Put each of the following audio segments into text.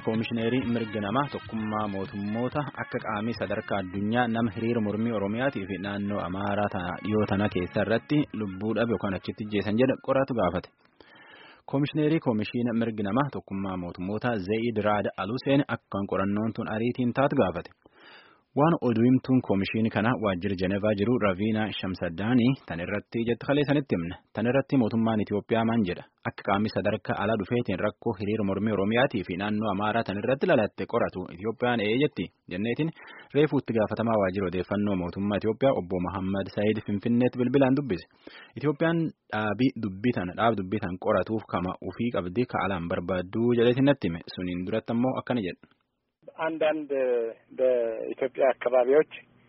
koomishineerii mirga namaa tokkummaa mootummoota akka qaamii sadarkaa addunyaa nama hiriira mormii oromiyaatii fi naannoo amaaraa dhiyoo tana keessa irratti lubbuu dhabe yookaan achitti jeesan jedhe qoratu gaafate. Koomishineerii koomishiina mirgi namaa tokkummaa mootummoota Zayid Raad Aluseen akkaan qorannoon tun ariitiin taatu gaafate. Waan oduu himtuun koomishinii kana waajjira Jenevaa jiru Raviinaa Shamsaddaanii tan irratti jettu kalee sanitti himne. Tan irratti mootummaan Itoophiyaa maan jedha. Akka qaamni sadarkaa alaa dhufeetiin rakkoo hiriira mormii Oromiyaatii fi naannoo Amaaraa tan irratti lalatte qoratu Itoophiyaan ee jetti. Jenneetiin reefuu itti gaafatamaa waajjira odeeffannoo mootummaa Itoophiyaa obbo Muhammad Saayid Finfinneetti bilbilaan dubbise. Itoophiyaan dhaabii dubbitan dhaab dubbitan qoratuuf kama ufii qabdi ka alaan barbaaddu jedheetiin natti hime. Suniin duratti ammoo akkana jedha. አንዳንድ በኢትዮጵያ አካባቢዎች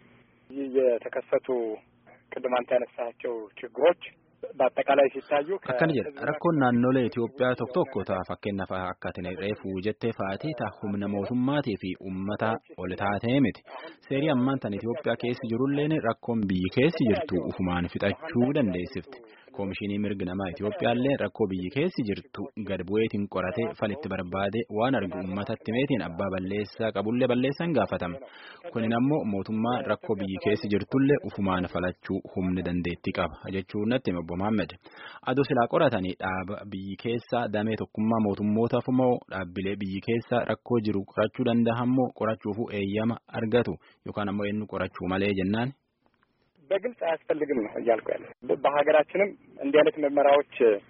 የተከሰቱ ቅድም አንተ ያነሳቸው ችግሮች በአጠቃላይ ሲታዩ akkana jedha rakkoon naannolee Itoophiyaa tokko tokko ta'a fakkeenyaaf akka ati reefuu jettee fa'aatii ta'a humna mootummaatii fi uummata ol taatee miti seerii ammaan tan Itoophiyaa keessi jirulleen rakkoon biyyi keessi jirtu ufumaan fixachuu dandeessifti. Koomishinii mirgi namaa Itoophiyaallee rakkoo biyyi keessi jirtu gad bu'eetiin qoratee falitti barbaade waan argu uummatatti meetiin abbaa balleessaa qabullee balleessan gaafatama. Kunin ammoo mootummaa rakkoo biyyi keessi jirtullee ufumaan falachuu humni dandeettii qaba jechuun natti hima obbo Mohaammed. Adoo silaa qoratanii dhaaba biyyi keessaa damee tokkummaa mootummootaaf moo dhaabbilee biyyi keessaa rakkoo jiru qorachuu danda'amoo qorachuufu eeyyama argatu yookaan ammoo eenyu qorachuu malee jennaan. በግልጽ አያስፈልግም ነው እያልኩ ያለ በሀገራችንም እንዲህ አይነት ምርመራዎች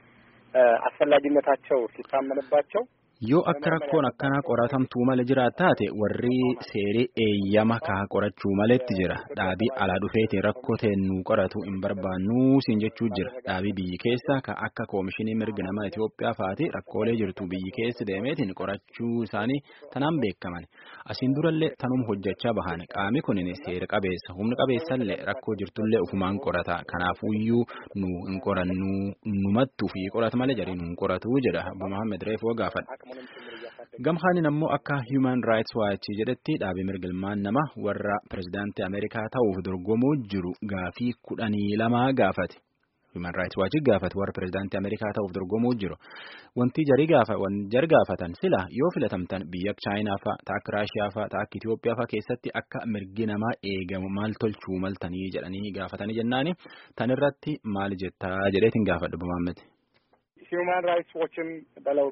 አስፈላጊነታቸው ሲታመንባቸው yoo akka rakkoon akkanaa qoratamtuu mala jiraat taate warri seerii eeyyama kaa qorachuu maletti jira dhaabii alaa dhufeetiin rakkoo teennuu qoratu hin barbaannuu siin jechuu jira dhaabii biyyi keessa ka akka koomishinii mirga namaa Itoophiyaa faati rakkoolee jirtu biyyi keessa deemeetiin qorachuu isaanii tanaan beekaman asiin durallee tanum hojjechaa bahan qaami kunin seera qabeessa humna qabeessallee rakkoo jirtullee ufumaan qorata kanaafuyyuu nu hin qorannu numattuu fi qorata malee jarii nu hin qoratu jedha Abbo Mohaammed Reefoo gaafadha. Gamhaanin ammoo akka Human Rights Watch jedhetti dhaabii mirgilmaan nama warra pirezidaantii Ameerikaa ta'uuf dorgomuu jiru gaafii kudhanii lama gaafate. Human Rights Watch gaafate warra pirezidaantii Ameerikaa ta'uuf dorgomuu jiru. Wanti jari gaafatan sila yoo filatamtan biyya akka Chaayinaa fa'a, ta'a akka Raashiyaa fa'a, ta'a akka Itoophiyaa fa'a keessatti akka mirgi namaa eegamu maal tolchuu maltanii jedhanii gaafatanii jennaani tan irratti maal jettaa jedheetiin gaafadhu Bumaammet. Human Rights Watchም በለው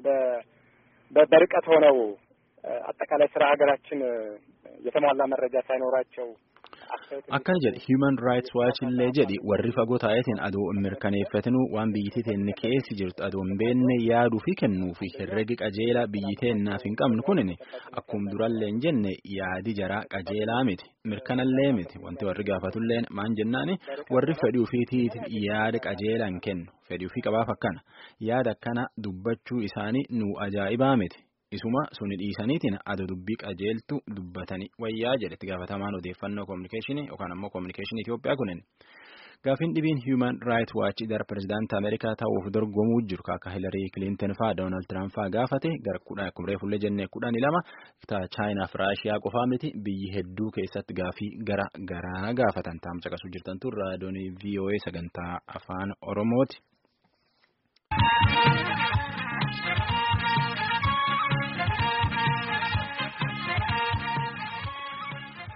በርቀት ሆነው አጠቃላይ ስራ ሀገራችን የተሟላ መረጃ ሳይኖራቸው akkana jedhe human rights watch illee jedhi warri fagoo taa'eetiin adoo hin mirkaneeffatinu waan biyyi teenne keessi jirtu adoo hin beekne yaaduu fi kennuu fi herregi qajeelaa biyyi teennaaf hin qabnu kunin akkuma durallee hin jenne yaadi jaraa qajeelaa miti mirkanallee miti wanti warri gaafatulleen maan jennaani warri fedhii ofiitiif yaada qajeelaa hin kennu fedhii ofii qabaaf akkana yaada akkana dubbachuu isaanii nu ajaa'ibaa miti. Isuma suni dhiisaniitiin adoo dubbii qajeeltu dubbatanii wayyaa jedhetti gaafatamaan odeeffannoo koominikeeshinii yookaan ammoo koominikeeshinii Itoophiyaa kunin. Gaafiin dhibiin Human Rights Watch gara pirezidaantii Ameerikaa ta'uuf dorgomuu jiru akka Hilarii Kilinton fa'aa Doonaald Tiraamp fa'aa gaafate gara kudhan akkuma reefullee jennee kudhanii lama Chaayinaa fi Raashiyaa qofaa miti biyyi hedduu keessatti gaafii gara garaa gaafatan taa'am caqasuu jirtantu raadiyoon VOA sagantaa afaan Oromooti.